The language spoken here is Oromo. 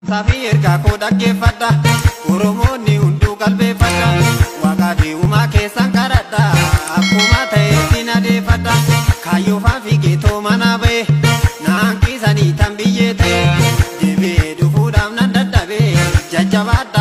Saafii ergaa koo dhaggeeffadha. Oromoonni hunduu qalbeeffadha. Waaqaa fi uumaa keessan kadhadha. Akkuma ta'etti nadeeffadha. Kaayyoo faafi geetoo manaa ba'e. Naan kiisanii tan biyyee ta'e. Deebi'ee dhufuudhaaf nan dadhabe. Jajjabaadha.